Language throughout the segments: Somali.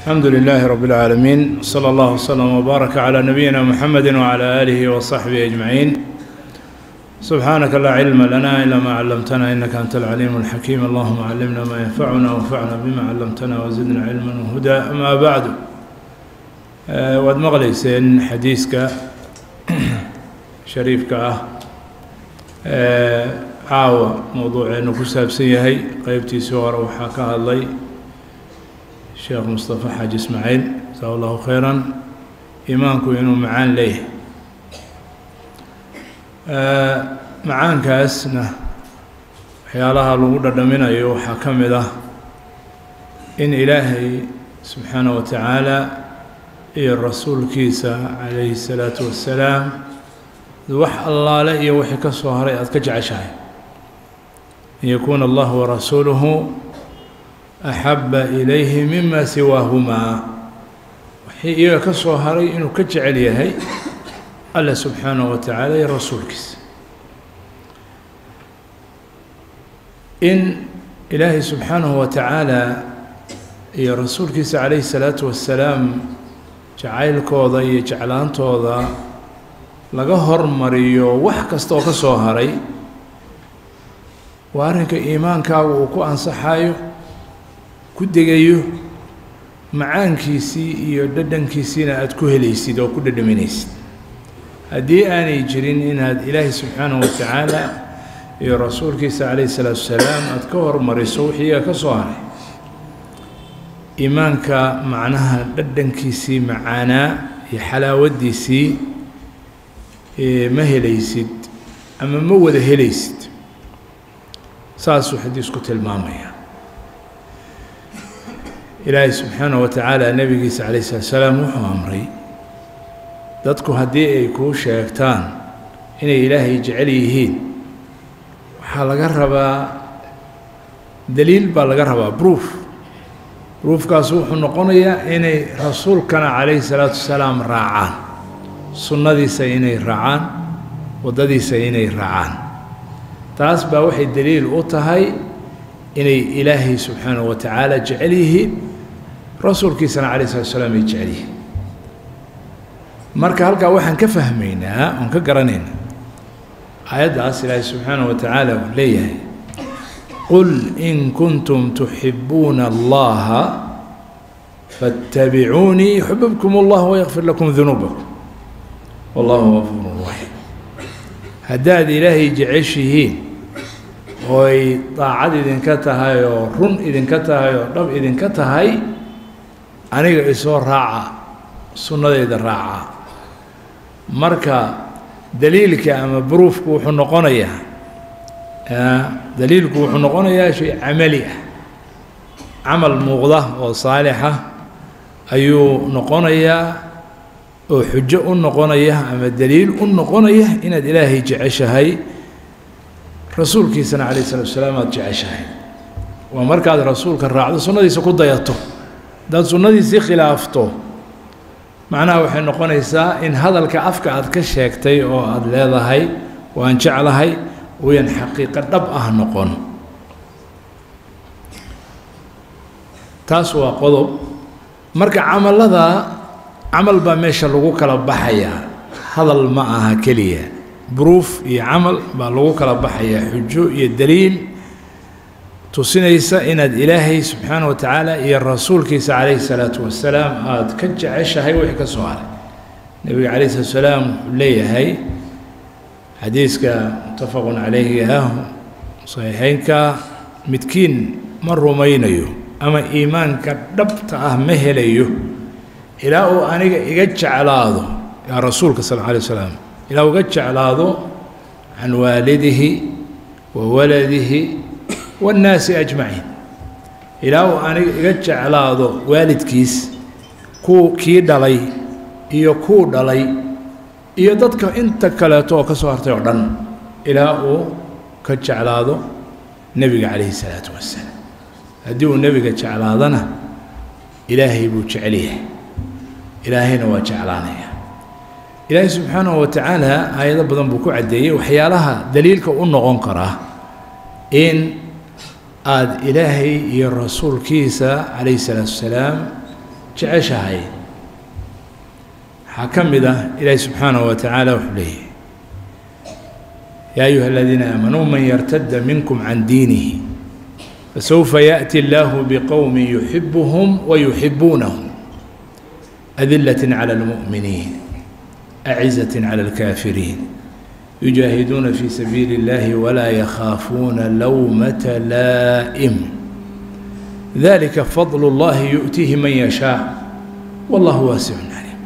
الحمد لله رب العالمين صلى الله وسلم وبارك على نبينا محمد وعلى آله وصحبه أجمعين سبحانك لا علم لنا إلا ما علمتنا إنك أنت العليم الحكيم اللهم علمنا ما ينفعنا وانفعنا بما علمتنا وزدنا علما وهدى أما بعد آه، waad maqlayseen xadiiska shariifka ah ee caawa mowduuceenu ku saabsan yahay qeybtiisii hore waxaa ka hadlay sheekh mustafa xaaji ismaaciil jasaa allahu khayran iimaanku inuu macaan leeyahay macaankaasna waxyaalaha lagu dhadhaminayo waxaa ka mid ah in ilaahay subxaana wa tacaala iyo rasuulkiisa calayhi الsalaatu wassalaam wax allaale iyo wixii ka soo haray aada ka jeceshahay an yakuuna allah warasuuluhu axaba ilayhi mima siwaahumaa wixii iyaga ka soo haray inuu ka jecel yahay alla subxaanaه wa tacaala iyo rasuulkiisa in ilaahay subxaanahu wa tacaala iyo rasuulkiisa calayhi الsalaatu wassalaam jacaylkooda iyo jeclaantooda laga hormariyo wax kasta oo ka soo haray waa arrinka iimaankaagu uu ku ansaxayo ku degayo macaankiisii iyo dhadhankiisiina aada ku helaysid oo ku dhadhaminaysid haddii aanay jirin inaad ilaahay subxaanahu wa tacaala iyo rasuulkiisa calayhi salaatu wasalaam aada ka hormariso wixii iyaga ka soo haray iimaanka macnaha dhadhankiisii macaanaa iyo xalaawaddiisii ma helaysid ama ma wada helaysid saasuu xadiisku tilmaamaya ilaahay subxaanaه wa tacaala nebigiisa calayh slat slaam wuxuu amray dadku haddii ay kuu sheegtaan inay ilaahay jecel yihiin waxaa laga rabaa daliil baa laga rabaa proof ruufkaas wuxuu noqonayaa inay rasuulkana calayhi salaatu wasalaam raacaan sunnadiisa inay raacaan waddadiisa inay raacaan taas baa waxay daliil u tahay inay ilaahay subxaanahu wa tacaala jecel yihiin rasuulkiisana calayh salatu wasalaam ay jecel yihiin marka halkaa waxaan ka fahmaynaa oon ka garanaynaa aayaddaas ilaahay subxaanahu wa tacaala uu leeyahay qul in kuntum tuxibuuna allaha faاtabicuunii yuxbibkum اllah wayakfir lakum dunuubakum wallahu gafuuru raxiim haddaad ilaahay jeceshihiin oo ay daacad idinka tahay oo run idinka tahay oo dhab idinka tahay aniga isoo raaca sunnadeyda raaca marka daliilka ama bruufku wuxuu noqonayaa daliilku wuxuu noqonayaa shay camali ah camal muuqda oo saalixa ayuu noqonayaa oo xujo u noqonaya ama daliil u noqonaya inaad ilaahay jeceshahay rasuulkiisana calayh salatu wasalaam aada jeceshahay waa markaad rasuulka raacdo sunnadiisa ku dayato haddaad sunnadiisii khilaafto macnaha waxay noqonaysaa in hadalka afka aad ka sheegtay oo aada leedahay waan jeclahay wayan xaqiiqo dhab ah noqon taas waa qodob marka camallada camal baa meesha lagu kala baxayaa hadal ma aha keliya bruuf iyo camal baa lagu kala baxayaa xujo iyo daliil tusinaysa inaad ilaahay subxaana wa tacaala iyo rasuulkiisa calayhi salaatu wasalaam aada ka jeceshahay wixii ka soo haray nebiga calayhi salatu wasalaam wuxuu leeyahay xadiiska muttafaqun calayhi ah saxiixeynka midkiin ma rumaynayo ama iimaanka dhabta ah ma helayo ilaa uu aniga iga jeclaado yaa rasuulka sal alla alay wasalaam ilaa uga jeclaado can waalidihi wa waladihi waannaasi ajmaciin ilaa uu aniga iga jeclaado waalidkiis kuu kii dhalay iyo kuu dhalay iyo dadka inta kaleeto oo ka soo hartay oo dhan ilaa uu ka jeclaado nebiga calayhi salaatu wassalaam haddii uu nebiga jeclaadana ilaahay buu jecel yahay ilaahayna waa jeclaanaya ilaahay subxaanahu wa tacaala aayado badan buu ku caddeeyey waxyaalaha daliilka u noqon karaa in aada ilaahay iyo rasuulkiisa calayhi salaatu wasalaam jeceshahay waxaa ka mid ah ilaahi subxaanahu wa tacaala wuxuu leeyahy yaa ayuha aladiina aamanuu man yartada minkum can diinihi fasawfa yaأti اllahu bqowmi yuxibuhum wayuxibuunahum adilaة calى اlmuؤminiin acizaة calى اlkaafiriin yujaahiduuna fi sabiili اllahi walaa yakhaafuuna lowmata laa'im dalika fadl اllahi yu'tiihi man yashaaء wallahu waasicun calim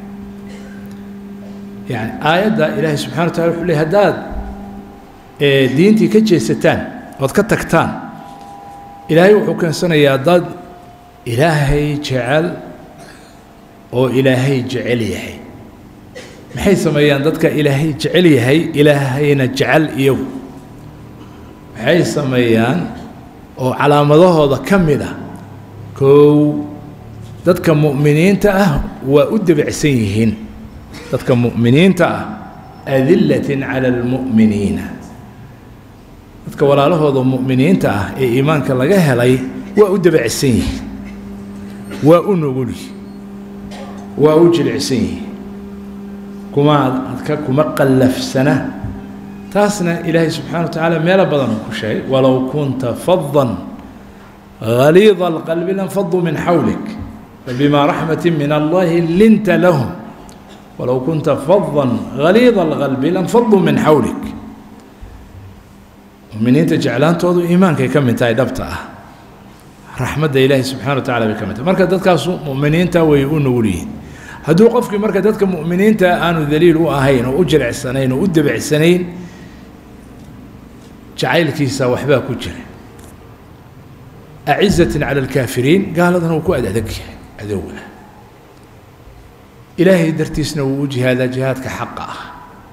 yani aayadda ilaahay subxana wa tacala wuxuu ley haddaad diintii ka jeesataan ood ka tagtaan ilaahay wuxuu keensanayaa dad ilaahay jecel oo ilaahay jecel yahay maxay sameeyaan dadka ilaahay jecel yahay ilaahayna jecel iyagu maxay sameeyaan oo calaamadahooda ka mid ah kow dadka mu'miniinta ah waa u debicsan yihiin dadka mu'miniinta ah adilatin cala almu'miniina dadka walaalahooda mu'miniinta ah ee iimaanka laga helay waa u debacsan yihiin waa u nugul waa u jilicsan yihiin kuma adka kuma qallafsana taasna ilaahay subxana wa tacaala meelo badan uu ku sheegay walow kunta fadan غaliida اlqalbi lanfaduu min xawlik fabima raxmati min allahi linta lahum walow kunta fadan غaliida اlqalbi lanfaduu min xawlik muminiinta jeclaantoodu iimaankay ka mid tahay dhabta ah raxmadda ilaahi subxana wa tacala bay ka mid tahay marka dadkaasu muminiinta way u nugul yihiin hadduu qofkii marka dadka mu'miniinta aanu daliil u ahayn oo u jilicsanayn oo u debecsanayn jacaylkiisa waxbaa ku jira acizatin cala alkaafiriin gaaladana wuu ku ad adag yahay adowga ilaahay dartiisna wuu u jihaadaa jihaadka xaqa ah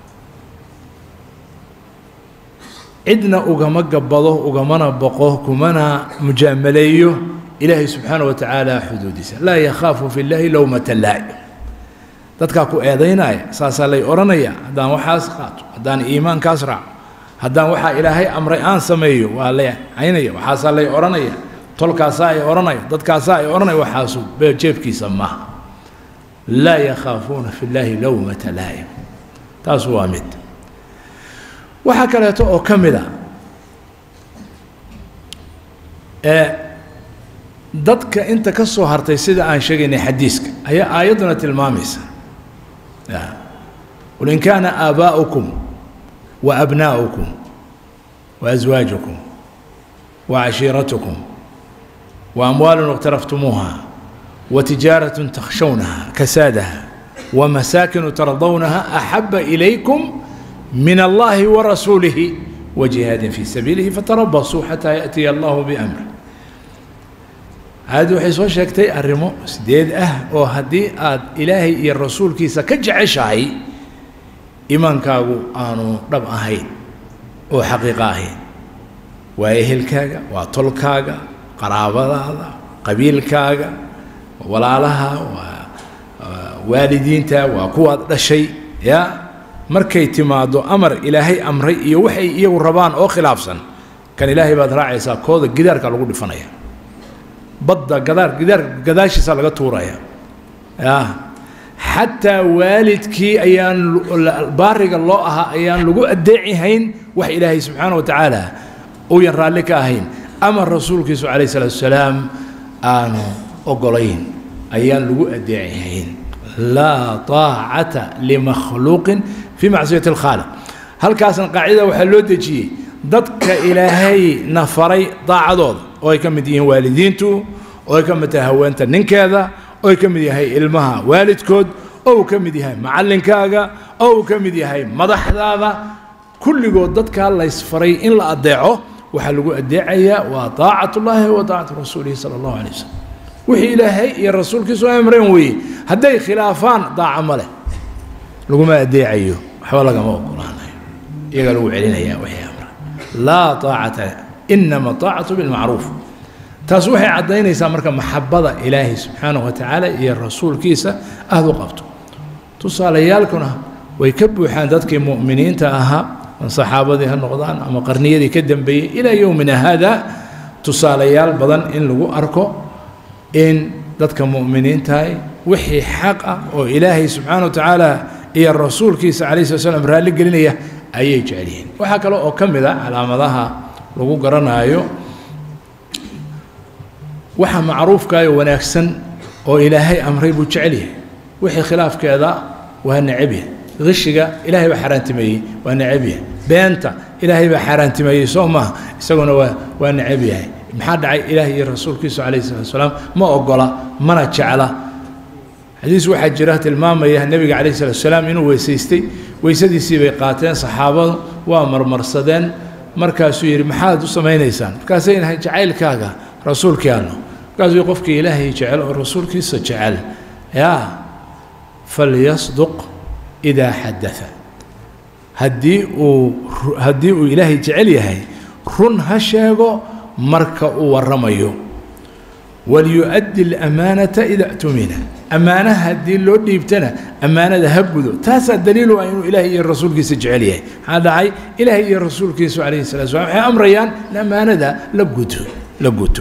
cidna ugama gabbado ugamana boqo kumana mujaamaleeyo ilaahay subxaana wa tacaala xuduudiisa laa yakhaafu fi llaahi lowmata laa'im dadkaa ku eedaynaya saasaa lay odhanaya haddaan waxaas qaato haddaan iimaankaas raaco haddaan waxaa ilaahay amray aan sameeyo waa lay caynaya waxaasaa lay odhanaya tolkaasaa ay odhanaya dadkaasaa ay odhanaya waxaasu jeebkiisa maaha laa yakhaafuuna fi llaahi lowmata laa'im taas waa mid waxaa kaleeto oo ka mid a ee dadka inta ka soo hartay sida aan sheegaynay xadiiska ayaa aayadduna tilmaamaysa qul in kaana aabaa'ukum wa abnaa'ukum wa aswaajukum wa cashiiratukum wa amwaalun iqtaraftumuuha wa tijaaratun takhshawnaha kasaadaha wa masaakinu tardawnaha axaba ilaykum min allahi wa rasuulihi wa jihaadin fii sabiilihi fatarabasuu xataa yaأtiya allahu biamri aayaddu waxay soo sheegtay arrimo sideed ah oo haddii aad ilaahay iyo rasuulkiisa ka jeceshahay iimaankaagu aanu dhab ahayn oo xaqiiqo ahayn waa ehelkaaga waa tolkaaga qaraabadaada qabiilkaaga walaalaha waa waalidiinta waa kuwaad dhashay ya markay timaaddo amar ilaahay amray iyo waxay iyagu rabaan oo khilaafsan kan ilaahay baad raacaysaa kooda gidaarka lagu dhifanaya badda gadaar gidaar gadaashiisa laga tuuraya ya xataa waalidkii ayaan baariga loo ahaa ayaan lagu addeecihayn wax ilaahay subxaana wa tacaala uuyan raalli ka ahayn ama rasuulkiisu calayh salaatu wasalaam aanu ogolayn ayaan lagu addeecihayn laa طaacata limakhluuqin fii macsiyati اlkhaaliq halkaasna qaacida waxaa loo dejiyey dadka ilaahay na faray daacadooda oo ay ka mid yihiin waalidiintu oo ay ka mid tahay haweenta ninkeeda oo ay ka mid yahay ilmaha waalidkood oo uu ka mid yahay macallinkaaga oo uu ka mid yahay madaxdaada kulligood dadkaa laysfaray in la addeeco waxaa lagu addeecayaa waa طaacat ullaahi wa طaacatu rasuulihi sala allahu alay wasalam wixii ilaahay iyo rasuulkiisu amreen weeye hadday khilaafaan daaca ma leh laguma addeecayo waxba lagama ogolaanayo iyagaa lagu celinaya wixii amra laa طaacata inama طaacatu bilmacruuf taas waxay caddaynaysaa marka maxabada ilaahay subxaanahu wa tacaala iyo rasuulkiisa aad u qabto tusaalayaalkuna way ka buuxaan dadkii mu'miniinta ahaa an saxaabadii ha noqdaan ama qarniyadii ka dambeeyey ilaa yowmina haada tusaalayaal badan in lagu arko in dadka mu'miniintahay wixii xaq ah oo ilaahay subxaana wa tacaala iyo rasuulkiisa calayh slat slam raalli gelinaya ayay jecel yihiin waxaa kale oo ka mid a calaamadaha lagu garanaayo waxa macruufkaayo wanaagsan oo ilaahay amray buu jecel yahay wixii khilaafkeeda waa necab yahay qishiga ilaahay baa xaaraantimeeyey waa necab yahay beenta ilaahay baa xaaraantimeeyey soo maaha isaguna waa waa necab yahay maxaa dhacay ilaahay iyo rasuulkiisu calayhi salatu wasalaam ma ogola mana jecla xadiis waxaa jira tilmaamaya nebiga calayhi salatu wasalaam inuu weysaystay weysadiisii bay qaateen saxaabadu waa marmarsadeen markaasuu yidhi maxaad u samaynaysaan markaasay nahay jacaylkaaga rasuulkii allo markaasuu qofkii ilaahay jecel oo rasuulkiisa jecel yaa falyasduq idaa xadaa haddii uu haddii uu ilaahay jecel yahay run ha sheego marka uu warramayo walyu-addi alamaanata ida tumina ammaanaha haddii loo dhiibtana ammaanada ha gudo taasaa daliilu ah inuu ilaahay iyo rasuulkiisa jecel yahay maxaa dhacay ilaahay iyo rasuulkiisu calayhi salatu slam waxay amrayaan in ammaanada la guto la guto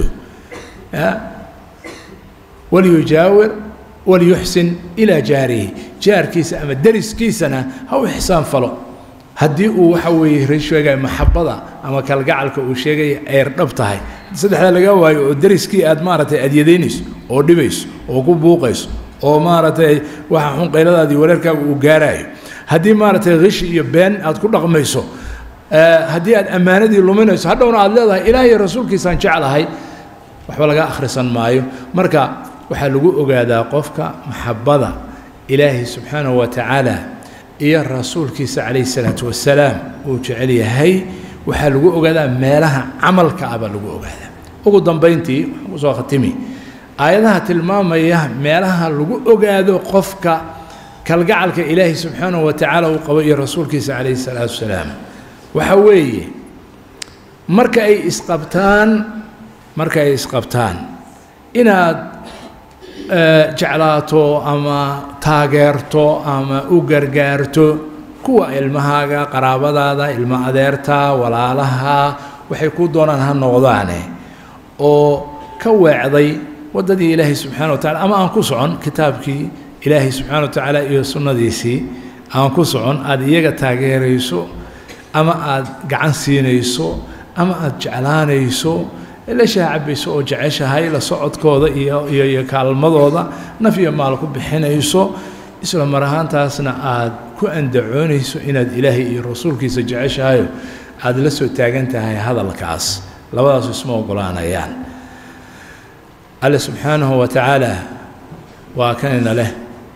walyujaawir walyuxsin ilaa jaarihi jaarkiisa ama deriskiisana ha u ixsaan falo haddii uu waxa weeye sheegaya maxabada ama kalgacalka uu sheegaya ayr dhab tahay saddexdaa laga waayo oo deriskii aad maaragtay adyadaynayso oo dhibayso oo ku buuqayso oo maaragtay waxa xun qayladaadii wareerkaaga uu gaaraayo haddii maaragtay khishi iyo been aad ku dhaqmayso haddii aad ammaanadii luminayso hadhowna aad leedahay ilaah iyo rasuulkiisaan jeclahay waxba laga akhrisan maayo marka waxaa lagu ogaadaa qofka maxabada ilaahay subxaanahu wa tacaala iyo rasuulkiisa calayhi salaatu wasalaam uu jecel yahay waxaa lagu ogaadaa meelaha camalka ah baa lagu ogaadaa ugu dambayntii waxaan kusoo khatimi aayadaha tilmaamaya meelaha lagu ogaado qofka kalgacalka ilaahay subxaanahu wa tacaala uu qabo iyo rasuulkiisa calayhi salaatu wasalaam waxa weeye marka ay isqabtaan marka ay isqabtaan inaad jeclaato ama taageerto ama u gargaarto kuwa ilmahaaga qaraabadaada ilmo adeerta walaalaha waxay ku doonaan ha noqdaane oo ka weecday waddadii ilaahay subxana wa tacala ama aan ku socon kitaabkii ilaahay subxana wa tacaala iyo sunnadiisii aan ku socon aada iyaga taageerayso ama aada gacan siinayso ama aada jeclaanayso la shaacabayso oo jeceshahay la socodkooda iyo iyo iyo kaalmadooda naf iyo maal ku bixinayso isla mar ahaantaasna aad ku andacoonayso inaad ilaahay iyo rasuulkiisa jeceshahayo aada la soo taagan tahay hadalkaas labadaasu isma ogolaanayaan alle subxaanahu wa tacaala waa kanina leh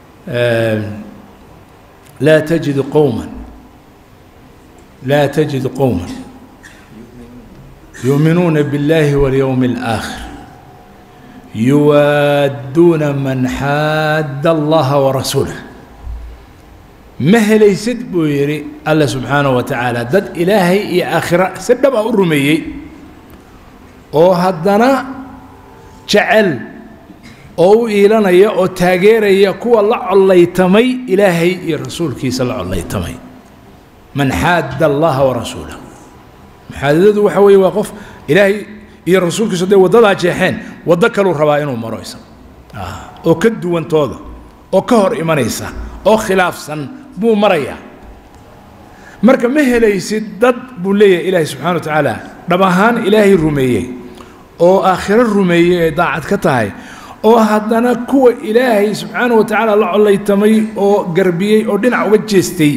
laa tajidu qowman laa tajidu qowman يؤمنون بالله واليوم الآخر يوادون من حاد الله ورسوله ما هليسد بو يري الله سبحانه وتعالى دد إلهي يا آخرة سدب أرمي أو هدنا جعل أو إيلانيا أو تاجيريا كوا الله الله يتمي إلهي يا رسول كيس الله الله يتمي من حاد الله ورسوله maxaadadadu waxa weeye waa qof ilaahay iyo rasuulkiisu hadday waddadaa jeexeen waddo kaluu rabaa inuu maro isaga oo ka duwantooda oo ka hor imanaysa oo khilaafsan buu marayaa marka ma helaysid dad buu leeyahay ilaahay subxana wa tacaala dhab ahaan ilaahay rumeeyey oo aakhiro rumeeyey ay daacad ka tahay oo haddana kuwa ilaahay subxaana wa tacaala la collaytamay oo garbiyey oo dhinac uga jeestay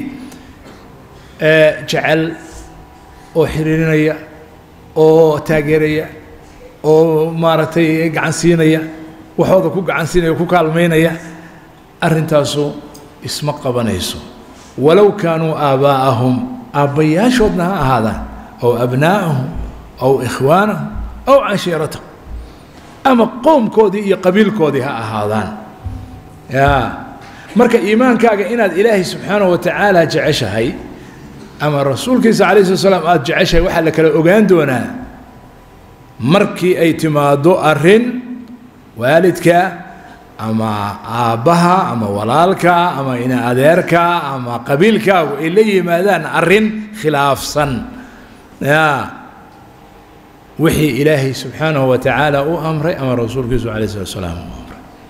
jecel oo xiriirinaya oo taageeraya oo maaragtay gacan siinaya waxooda ku gacan siinaya o ku kaalmaynaya arrintaasu isma qabanayso walow kaanuu aabaa'ahum aabbayaashoodna ha ahaadaan ow abnaa'ahum ow ikhwaanahum ow cashiiratahum ama qoomkoodii iyo qabiilkoodii ha ahaadaan yaa marka iimaankaaga inaad ilaahay subxaanahu wa tacaala jeceshahay ama rasuulkiisa calayhi slat slam aada jeceshahay waxaa la kala ogaan doonaa markii ay timaaddo arrin waalidka ama aabbaha ama walaalka ama ina adeerka ama qabiilkaagu ay la yimaadaan arrin khilaafsan ya wixii ilaahay subxaanahu wa tacaala u amray ama rasuulkiisu calayh slat slaam u amray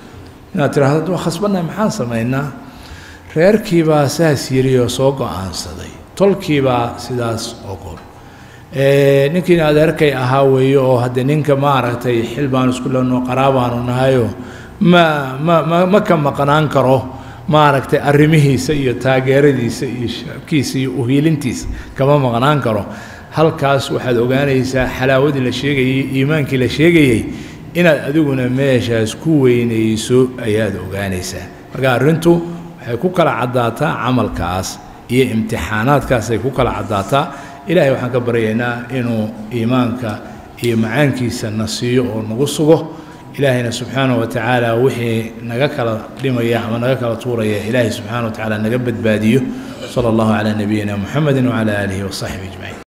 inaad tiraahdo waa khasbannahay maxaan samaynaa reerkiibaa saas yiri oo soo go-aansaday tolkiibaa sidaas ogol ninkiin adeerkay ahaa weeye oo haddee ninka maaragtay xil baanu isku leno qaraabaanu nahayo ma ma ma ma ka maqnaan karo maaragtay arrimihiisa iyo taageeradiisa iyo shaabkiisa iyo uhiilintiisa kama maqnaan karo halkaas waxaad ogaanaysaa xalaawadii la sheegayey iimaankii la sheegayey inaad adiguna meeshaas ku weynayso ayaad ogaanaysaa marka arrintu waxay ku kala caddaataa camalkaas iyo imtixaanaadkaasay ku kala caddaataa ilaahay waxaan ka baryaynaa inuu iimaanka iyo macaankiisa na siiyo oo nagu sugo ilaahayna subxaanaه wa tacaala wixii naga kala dhimaya ama naga kala tuuraya ilaahay subxaana wa tacaala naga badbaadiyo salى اllahu calى nabiyina muxamedi wcalى aalihi waصaxbi ajmaciin